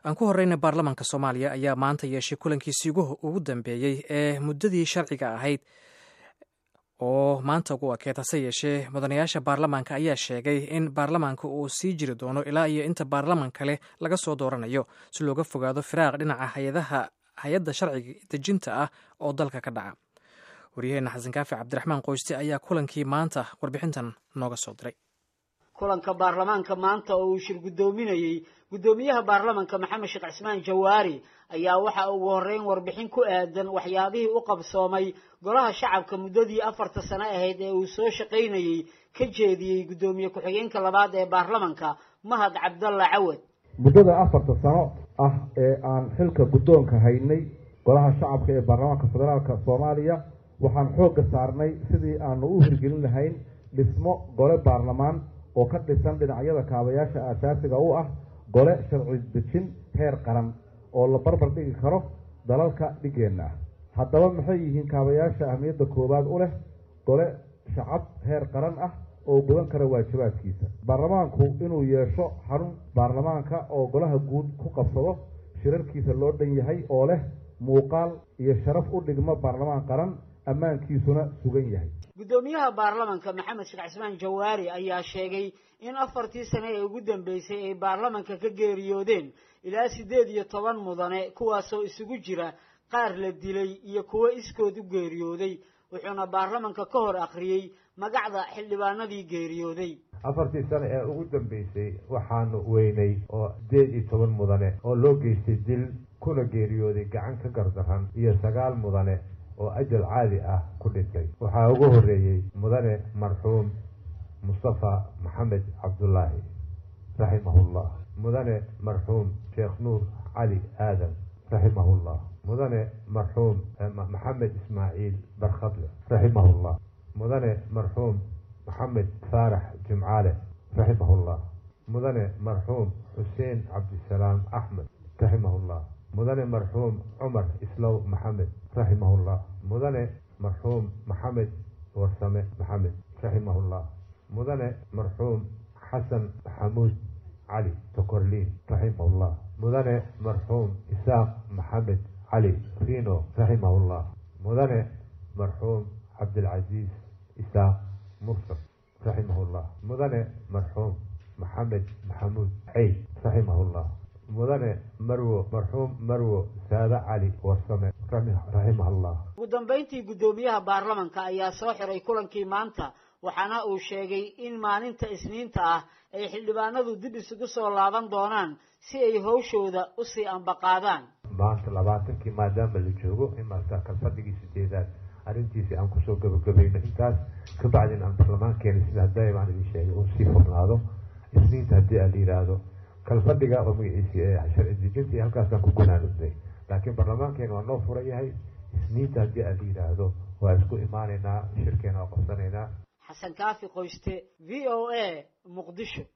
aan ku horeyna baarlamaanka soomaaliya ayaa maanta yeeshay kulankiisii ugu dambeeyey ee muddadii sharciga ahayd oo maanta ugu ekeed hase yeeshee mudanayaasha baarlamaanka ayaa sheegay in baarlamaanka uu sii jiri doono ilaa iyo inta baarlamaan kale laga soo dooranayo si looga fogaado firaaq dhinaca hayadaha hay-adda sharciga dejinta ah oo dalka ka dhaca waryaheena xasan kaafi cabdiraxmaan qoyste ayaa kulankii maanta warbixintan nooga soo diray kulanka baarlamaanka maanta oo uu shir guddoominayey guddoomiyaha baarlamanka maxamed sheekh cismaan jawaari ayaa waxa ugu horreyn warbixin ku aadan waxyaabihii u qabsoomay golaha shacabka muddadii afarta sano ahayd ee uu soo shaqaynayey ka jeediyey guddoomiye ku-xigeenka labaad ee baarlamanka mahad cabdalla cawad muddada afarta sano ah ee aan xilka guddoonka haynay golaha shacabka ee baarlamaanka federaalka soomaaliya waxaan xoogga saarnay sidii aanu u hirgelin lahayn dhismo gole baarlamaan oo ka dhisan dhinacyada kaabayaasha aasaasiga u ah gole sharci dejin heer qaran oo la barbar dhigi karo dalalka dhigeenna ah haddaba maxay yihiin kaabayaasha ahmiyadda koowaad u leh gole shacab heer qaran ah oo gudan kara waajibaadkiisa baarlamaanku inuu yeesho xarun baarlamaanka oo golaha guud ku qabsado shirarkiisa loo dhan yahay oo leh muuqaal iyo sharaf u dhigmo baarlamaan qaran ammaankiisuna sugan yahay guddoomiyaha baarlamanka maxamed sheekh cismaan jawaari ayaa sheegay in afartii sane ee ugu dambeysay ay baarlamanka ka geeriyoodeen ilaa siddeed iyo toban mudane kuwaasoo isugu jira qaar la dilay iyo kuwo iskood u geeriyooday wuxuuna baarlamanka ka hor akhriyey magacda xildhibaanadii geeriyooday afartii sane ee ugu dambeysay waxaanu weynay oo sideed iyo toban mudane oo loo geystay dil kuna geeriyooday gacan ka gardaran iyo sagaal mudane oo ajal caadi ah ku dhintay waxaa ugu horreeyey mudane marxuum mustafa maxamed cabdullaahi raximahullah mudane marxuum sheekh nuur cali aadan raximahullah mudane marxuum maxamed ismaaciil barkhadle raximahullah mudane marxuum maxamed faarax jimcaale raximahullah mudane marxuum xuseen cabdisalaam axmed raximahullah mudane marxuum cumar islow maxamed raximahullah mudane marxuum maxamed warsame maxamed raximahullah mudane marxuum xasan maxamuud cali tokorliin raximahullah mudane marxuum isaaq maxamed cali rino raximahullah mudane marxuum cabdilcasiis isaaq mursal raximahullah mudane marxuum maxamed maxamuud ceyd raximahullah mudane marwo marxuum marwo saade cali warsame raximahullah ugu dambayntii guddoomiyaha baarlamanka ayaa soo xiray kulankii maanta waxaana uu sheegay in maalinta isniinta ah ay xildhibaanadu dib isugu soo laaban doonaan si ay hawshooda usii ambaqaadaan maanta labaatankii maadaama la joogo in maarta kalfadhigii sideedaad arrintiisi aan kusoo gabagabayno intaas kabacdin aan baarlamaankeena sida hadaya baan idin sheegay uu sii furnaado isniinta haddii aan la yidhaahdo kalfadhiga oo magaciisi sharci dejintii halkaasaan ku gunaanudnay laakiin baarlamaankeena waa noo furan yahay isniinta haddii aan la yidhaahdo waa isku imaanaynaa shirkeena waa qabsanaynaa xasan kaafi qoyste v o a muqdisho